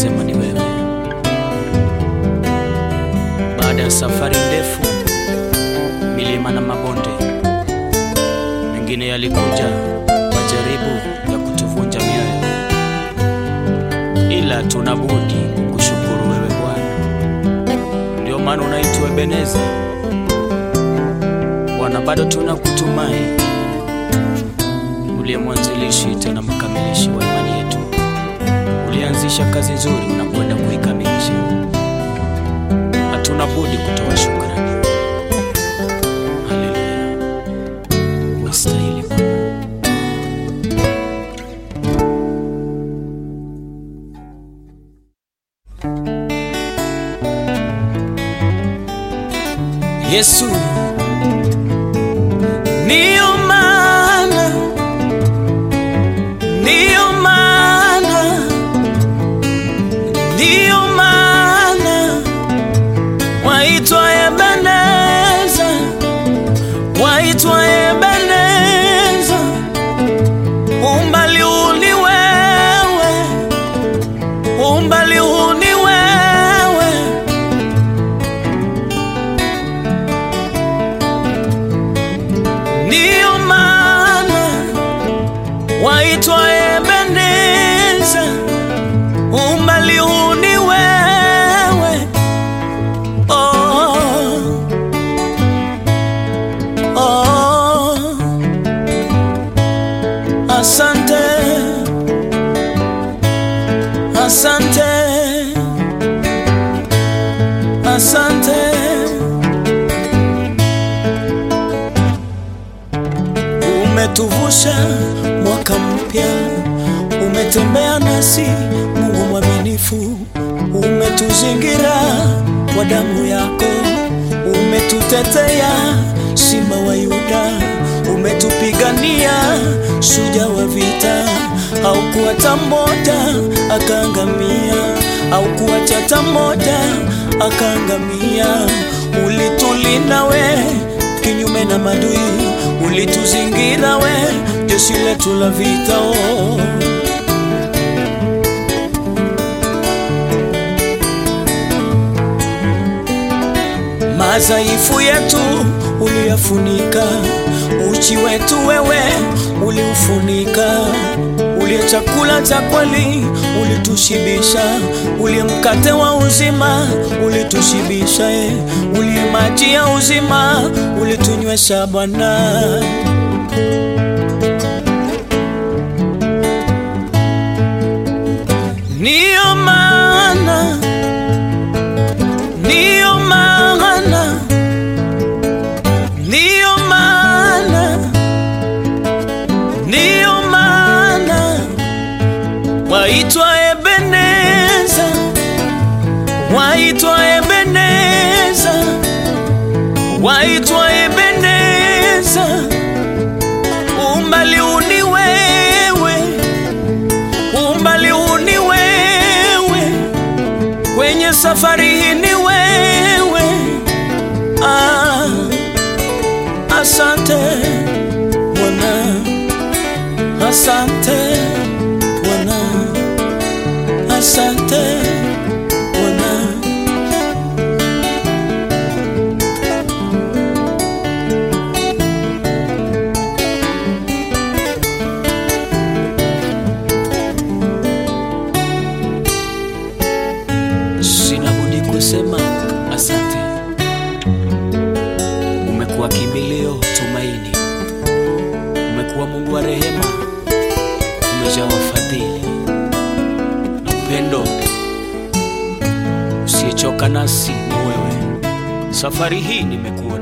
kusema ni wewe. Baada ya safari ndefu, milima na mabonde, mengine yalikuja majaribu ya kutuvunja mioyo, ila tuna budi kukushukuru wewe Bwana. Ndio maana unaitwa Ebeneza Bwana, bado tuna kutumai, uliye mwanzilishi tena mkamilishi wa imani yetu. Ulianzisha kazi nzuri, unakwenda kuikamilisha. Hatuna budi kutoa shukrani. Haleluya, wastahili Bwana. Yesu, ndiyo maana, ndiyo maana, ndiyo maana waitwa Ebeneza, waitwa Ebeneza, umbali huu ni wewe, umbali huu ni wewe ndiyo maana waitwa Ebeneza, umbali huu ni wewe. Oh, oh, asante, asante, asante. Umetuvusha mwaka mpya, umetembea nasi, Mungu mwaminifu, umetuzingira kwa damu yako, umetutetea, simba wa Yuda, umetupigania, shujaa wa vita, haukuacha mmoja akaangamia, haukuacha hata mmoja akaangamia, ulitulinda we kinyume na madui, ulituzingira we, jeshi letu la vita oh. Madhaifu yetu uliyafunika, uchi wetu wewe uliufunika, uliye chakula cha kweli ulitushibisha, uliye mkate wa uzima ulitushibisha, eh. uliye maji ya uzima ulitunywesha Bwana. Ndiyo maana, ndiyo maana, ndiyo maana, ndiyo maana waitwa Ebeneza, waitwa Ebeneza, waitwa Ebeneza, umbali huu ni wewe, umbali huu ni wewe, kwenye safari hii ni wewe. Ah, asante Bwana, asante Bwana, asante Bwana. Sina budi kusema asante. Umekuwa kimbilio, tumaini, umekuwa Mungu wa rehema, umejaa fadhili na upendo usiyechoka nasi ni wewe. Safari hii nimekuona